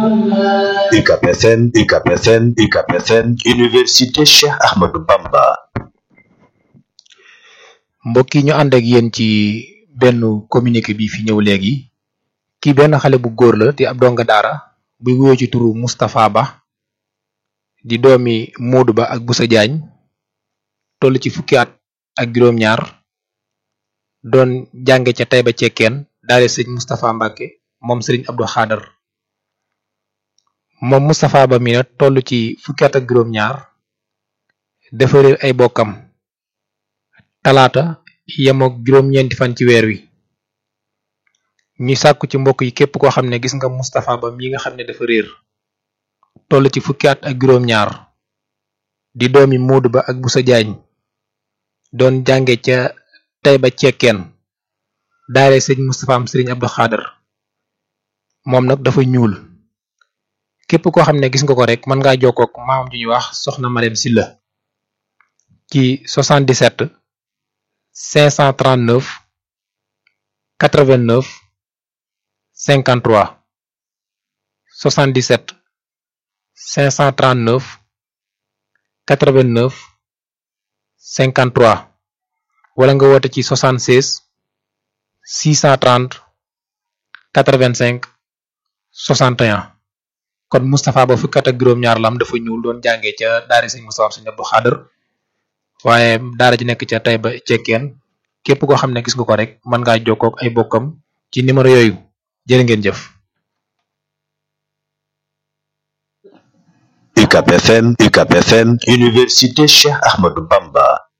UCAB FM UCAB FM UCAB FM Université Cheikh Ahmadou Bamba mbokk yi ñu ànd ak yéen ci benn communiqué bi fi ñëw léegi kii benn xale bu góor la di ab donga daara buy wuyoo ci turu Moustapha Ba di doomi Modou Ba ak Boussa Diagne toll ci fukki at ak juróom-ñaar doon jànge ca Taïba Cekkeen daale sëñ Moustapha Mbacke moom sëriñ Abdou Khader moom Moustapha Ba mi nag toll ci fukki at ak juróom-ñaar dafa réer ay bokkam talaata yemook juróom-ñeenti fan ci weer wi ñuy sàkku ci mbokk yi képp koo xam ne gis nga Moustapha Ba mi nga xam ne dafa réer toll ci fukki at ak juróom-ñaar di doomi Modou Ba ak Boussa Diagne doon jànge ca Taïba Cekkeen daale sëñ Moustapha am sëriñ Abdou Khader moom nag dafa ñuul képp koo xam ne gis nga ko rek mën ngaa jokkook maamam ju ñuy wax soxna Marème Silla ci 77 539 89 53 77 539 89 53 wala nga woote ci 76 630 85 61 kon Moustapha Ba fukkat ak juróom-ñaar lam dafa ñuul doon jàngee ca daara sëñ Moustapha sëñ Abdou Khader waaye daara ji nekk ca Taïba Cekkeen képp koo xam ne gis nga ko rek mën ngaa jokkoo ak ay bokkam ci numéro yooyu jërë ngeen jëf. UCAB FM UCAB FM Université Cheikh Ahmadou Bamba